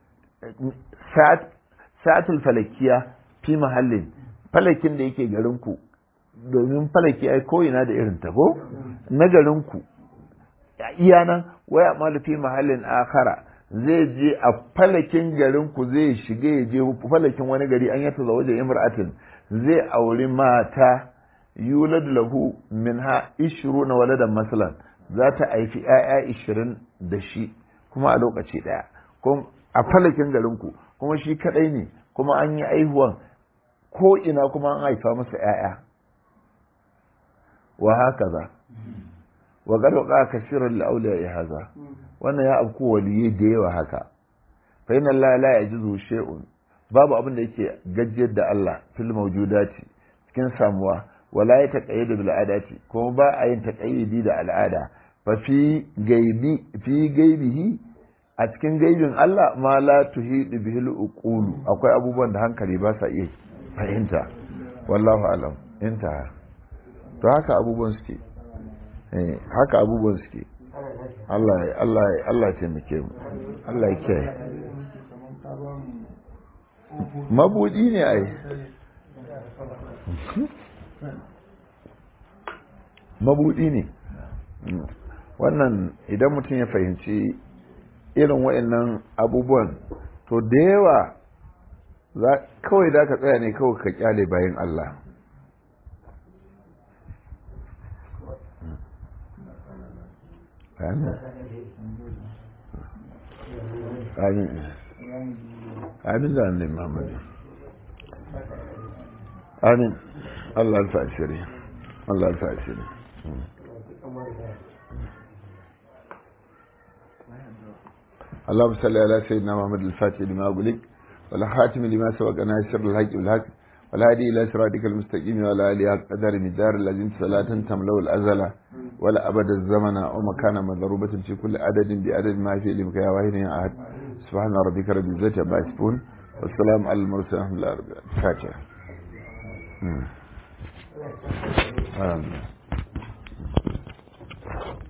sa'atul falakiya fi mahallin falakin da yake garin ku domin falaki ai ko ina da irin ta ko na garin ku iya nan waya ma fi mahallin akhara zai je a falakin garin ku zai shiga ya je falakin wani gari an yata za wajen imra'atin zai auri mata yulad lahu minha ishruna waladan masalan za ta haifi 'ya'ya ishirin da shi kuma a lokaci ɗaya a falakin garin ku kuma shi kadai ne kuma an yi aihuwan ko ina kuma an haifa masa 'ya'ya wa haka za wa garwaka kasirar la'auliya ya haza wannan ya afku waliyai da yawa haka fa inna Allah la yajizu shay'un babu abin da yake gajiyar da Allah fil mawjudati cikin samuwa wala ya taqayyadu bil adati kuma ba a yin taqayyudi da al'ada fa fi gaibi fi gaibihi a cikin gaibin Allah ma la tuhidu bihil uqulu akwai abubuwan da hankali ba sa iya fahimta wallahu alam inta to haka abubuwan suke haka abubuwan suke Allah ya Allah ya Allah ya taimake mu Allah ya kiyaye mabudi ne ai mabudi ne wannan idan mutum ya fahimci irin wa'annan abubuwan to da yawa kawai da ka tsaya ne kawai ka kyale bayan Allah Amin. Amin. Amin da annabi Muhammad. Amin. Allah alfa ashiri. Allah alfa ashiri. اللهم صل على سيدنا محمد الفاتح لما أقولك والخاتم لما سبق ناصر الحق بالحق والهادي إلى صراطك المستقيم وعلى آله قدر مدار الذين صلاة تملأ الأزل ولا أبد الزمن ومكان مضروبة في كل عدد بعدد ما في لمك يا واحد يا أحد subhana rabbika rabbil izzati amma yasifun wassalamu alal mursalin alhamdulillahi rabbil alamin fatiha amin